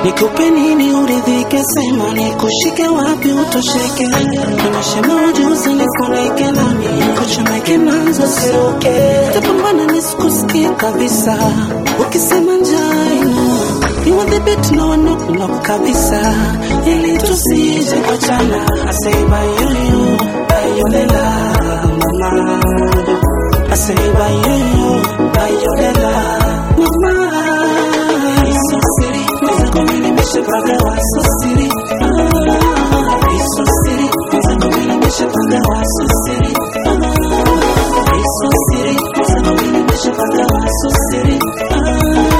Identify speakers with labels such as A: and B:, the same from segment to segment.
A: Nikupe nini uridhike, sema nikushike wapi utosheke, nimeshema ujuzi nifunike nami kuchomeke manzo siruke, tapambana nisikusikie kabisa, ukisema njaa ina niwadhibiti na wanuknok kabisa, ili tusije kuachana. I say bayuyu bayolela mama, I say bayuyu bayolela mama, iso siri mwenzako mimi nimeshapagawa so siri Ah, iso siri mwenzako mimi nimeshapagawa so siri Ah, iso siri mwenzako mimi nimeshapagawa so siri Ah.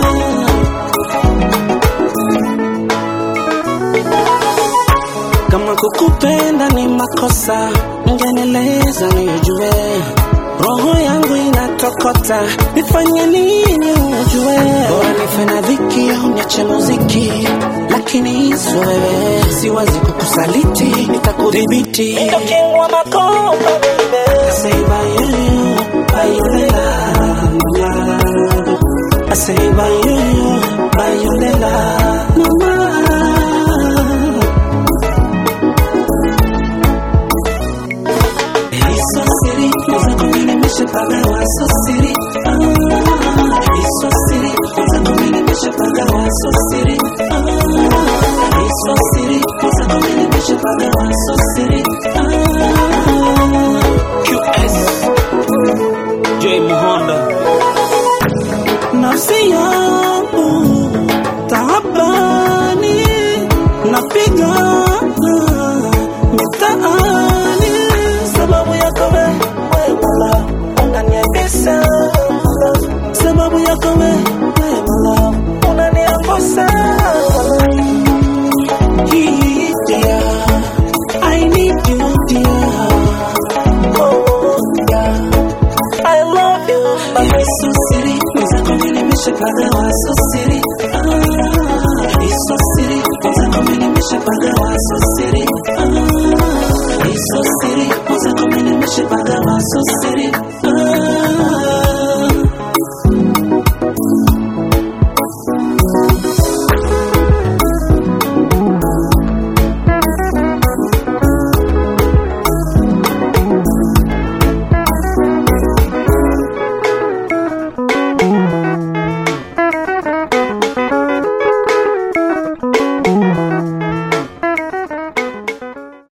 A: Kama kukupenda ni makosa, ungenieleza nijue. Roho yangu inatokota, nifanye nini ujue? Bora nife na dhiki au niache muziki, lakini sio wewe, siwazi kukusaliti, nitakudhibiti. Ndio king wa makopa baby. I say by you, by you lela, mama. I say by you, by you lela, mama. Isso siri, mwenzako mimi nimeshapagawa so siri. Ah, Isso siri, mwenzako mimi nimeshapagawa so siri. Ah, Isso siri, mwenzako mimi nimeshapagawa so siri. Ah,
B: QS J Muhonda
A: nafsi yangu taabani, napigana mitaani, sababu yako wewe Mola unaniendesha, sababu yako wewe Mola unaniambosa. Hii dear, I need you dear, oh dear. I love you. You're so silly. Mwenzako mimi nimeshapagawa so silly. Ah, you're so silly. Mwenzako mimi nimeshapagawa so silly. Ah, you're so silly. Mwenzako mimi nimeshapagawa so